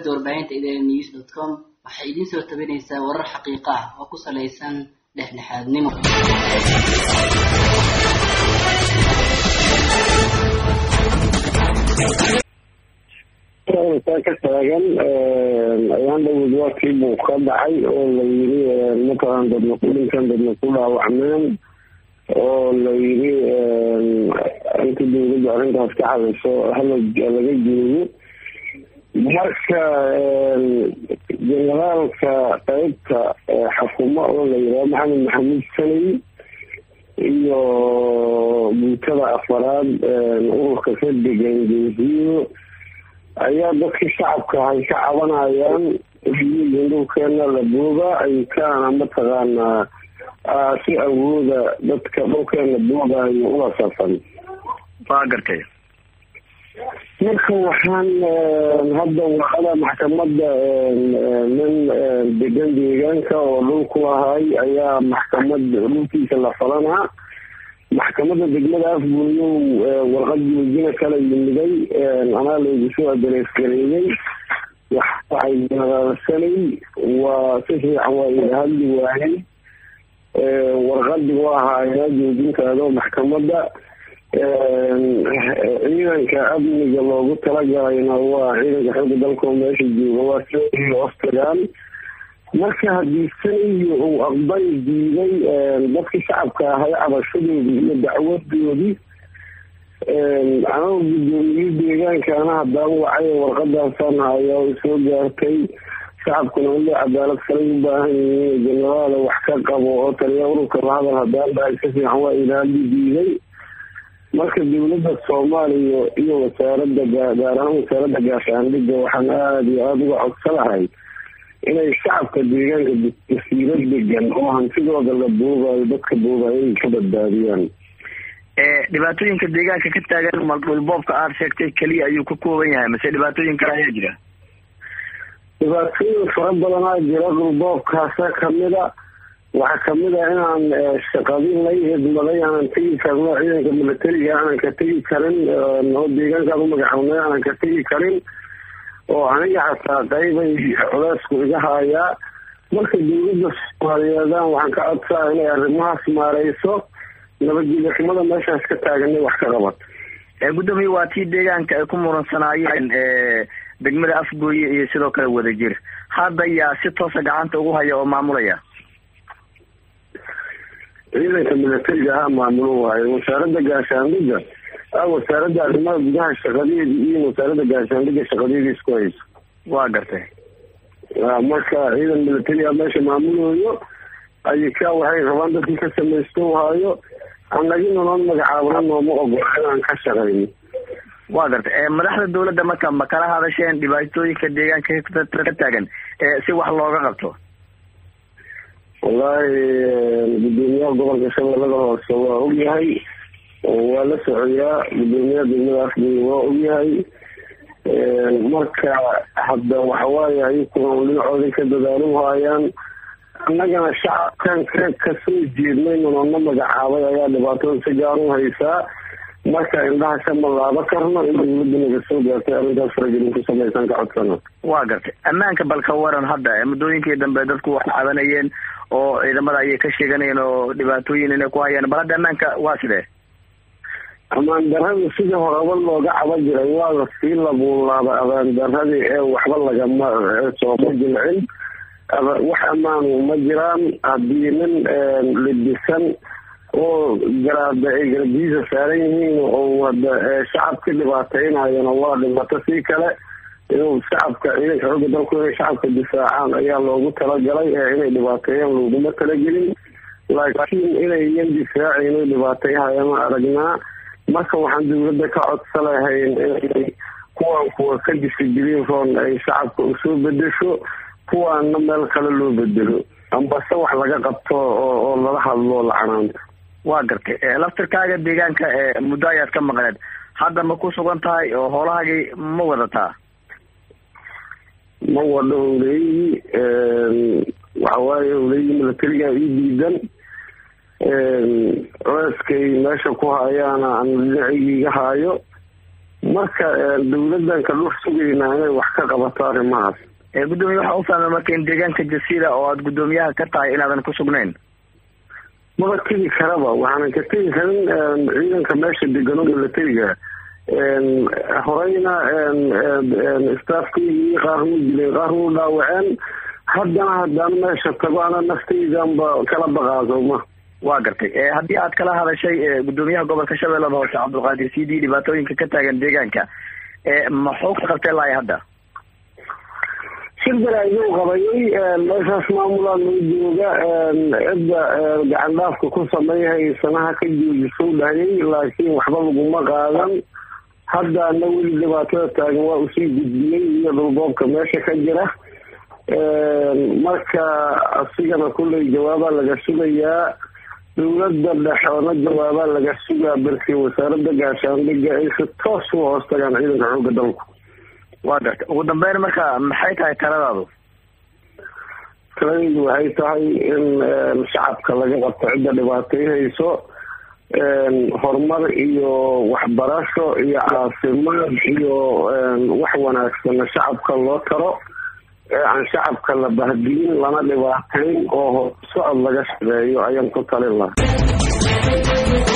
shabakada warbaahinta idn news dot com waxay idiin soo tabinaysaa warar xaqiiqo ah oo ku salaysan dhexdhexaadnimo taa ka taagan ayaan dhawad waakii buu ka dhacay oo la yiri matalan dadna ku dhinkan dadna ku dhaawacmeen oo la yiri inta dawladda arrintaas ka hadayso hala laga joogo marka generaalka qeybta xakumo oo la yiraha maxamed maxamuud sanay iyo guutada afaraad ururka ka degan geesiyo ayaa dadkii shacabka ay ka cabanayaan dhulkeena la booga ay kaana mataqaanaa si awooda dadka dhulkeena boogayo ula safan waa gartay marka waxaan hadda wacada maxkamada nin degan deegaanka oo dhulku ahay ayaa maxkamad dhulkiisa la falanaa maxkamada degmada afgooyow warqad joojina kala yimiday anaa laygu soo adereesgareeyey waxay naqasanay waa si fiican waa ila hadli waayay warqadi u ahaayna joojintaado maxkamada ciidanka amniga loogu talagalayna waa ciidanka xooga dalkao meesha jooga waa soo hoostagaan marka haddii sanayo uu aqbal diiday dadkii shacabka ahay cabashadoodii iyo dacwadoodii anoo guddoomiye deegaankaana haddaan wacay warqadaasaan haya o soo gaartay shacabkuna wali cadaalad kalay u baahan yihiin genaraala wax ka qabo oo taliya ururka lahadal haddaan dhahay si fiican waa ilaali diiday marka dawladda soomaaliya iyo wasaarada gaar ahaan wasaaradda gaashaandhiga waxaan aada iyo aada uga codsanahay inay shacabka deegaanka jasiiro degan oo hantidooda la boogayo dadka boogayo ay ka badbaadiyaan dhibaatooyinka deegaanka ka taagan maldhulboobka aada sheegtay keliya ayuu ka kooban yahay mase dhibaatooyin kale ayaa jira dhibaatooyin fara badanaa jira dhulboobkaasa kamida waxaa kamid a inaan shaqadin lay idmaday aanan tegi karno ciidanka milatariga aanan ka tegi karin oo deegaankaan umagacawnay aanan ka tegi karin oo aniga xataa qaybay culeysku iga haayaa marka dawladda soomaaliyeedaan waxaan ka codsaa inay arrimahaas maareyso nabadgelyo xumada meeshaas ka taaganay wax ka qabat gudoomiye waa tii deegaanka ay ku muransanaayeen degmada afgooye iyo sidoo kale wadajir hadda yaa si toosa gacanta ugu haya oo maamulaya ciidanka milatariga ha maamulo waayo wasaaradda gaashaandhiga a wasaaradda arrimaha gudaha shaqadeedii iyo wasaaradda gaashaandhiga shaqadeedii isku hayso waa gartay marka ciidan milatariga meesha maamulooyo ayika waxay rabaan dadkii ka samaysto haayo annagina noon magacaabana nooma ogola inaan ka shaqayno waa gartay madaxda dawladda marka ma kala hadasheen dhibaatooyinka deegaanka ka taagan si wax looga qabto wallaahi gudoomiyaha gobolka shabeellada hoose waa ogyahay waa la socoyaa gudoomiyaha degmada afgooye waa ogyahay marka hadda waxawaaye ayukuna dhinacooday ka dadaalin haayaan annagana shacabkan ka kasoo jeednay nunano magacaabay ayaa dhibaatada si gaar u haysaa marka indhaha ka malaabo karno in dawladda naga soo gaartay arrintaas faragelin ku samaysan ka codsana waa gartay ammaanka balka waran hadda muddooyinkii dambe dadku wax cabanayeen oo ciidamada ayay ka sheeganayeen oo dhibaatooyin inay ku hayaan bal hadda ammaanka waa sidee amaan darada sidii horeba looga caba jiray waa lasii labuulaaba abaan daradii ee waxba lagama sooma jilcin wax ammaanu ma jiraan haddii nin libisan oo garaada ay garabdiisa saaran yihiin oo wada shacabka dhibaataynayana waa dhibato sii kale inuu shacabka ciidanka xooga dalku inay shacabka difaacaan ayaa loogu talagalay ee inay dhibaateeyaan looguma talagelin laakiin inayan difaaci inay dhibaatayhayama aragnaa marka waxaan dawladda ka codsalahayn inay kuwan kuwa ka disigelin roon ay shacabka usoo bedesho kuwaana meel kale loo bedelo ambase wax laga qabto oo lala hadlo lacanaanta waa gartay laftirkaaga deegaanka muddo ayaad ka maqneed hadda ma ku sugan tahay oo hoolahaagii ma wadataa ma wadho howleeyii waxawaaye howleeyii milatariga ii diidan culeyskay meesha ku hayaana aan dhinacigii iga haayo marka dawladan ka dhur sugaynaa inay wax ka qabato arrimahaas gudoomiye waxaa u fahmay marka in deegaanka jasiira oo aada guddoomiyaha ka tahay inaadan ku sugnayn maba tegi karaba waxaanan ka tegi karin ciidanka meesha degano milatariga horeyna staafkaygii qaar wuu dileen qaar wuu dhaawaceen haddana haddaan meesha tago ana naftaydanba kala baqaasoma waa gartay haddii aad kala hadashay guddoomiyaha gobolka shabeellada hoose cabdulqaadir c d dhibaatooyinka ka taagan deegaanka maxuu ka qabtay lahay hadda shir baraayuu qabayay meeshaas maamulaa noo jooga cidda gacan dhaafka ku sameeyhay sanaha ka joojiso dhahayay laakiin waxba laguma qaadan haddaana weli dhibaatada taagan waa usii gudbiyey iyo dhulboobka meesha ka jira marka asigana kulley jawaabaa laga sugayaa dawladda dhexoona jawaabaa laga sugaa balse wasaarada gaashaandhiga ay si toos u hoos tagaan ciidanka xooga dalku waa garta ugu dambeyn marka maxay tahay taladaadu taladaydu waxay tahay in shacabka laga qabto cidda dhibaatay hayso horumar iyo waxbarasho iyo caafimaad iyo wax wanaagsana shacabka loo taro ee aan shacabka la bahdiyin lana dhibaateyn oo socod laga shaqeeyo ayaan ku talin lahaa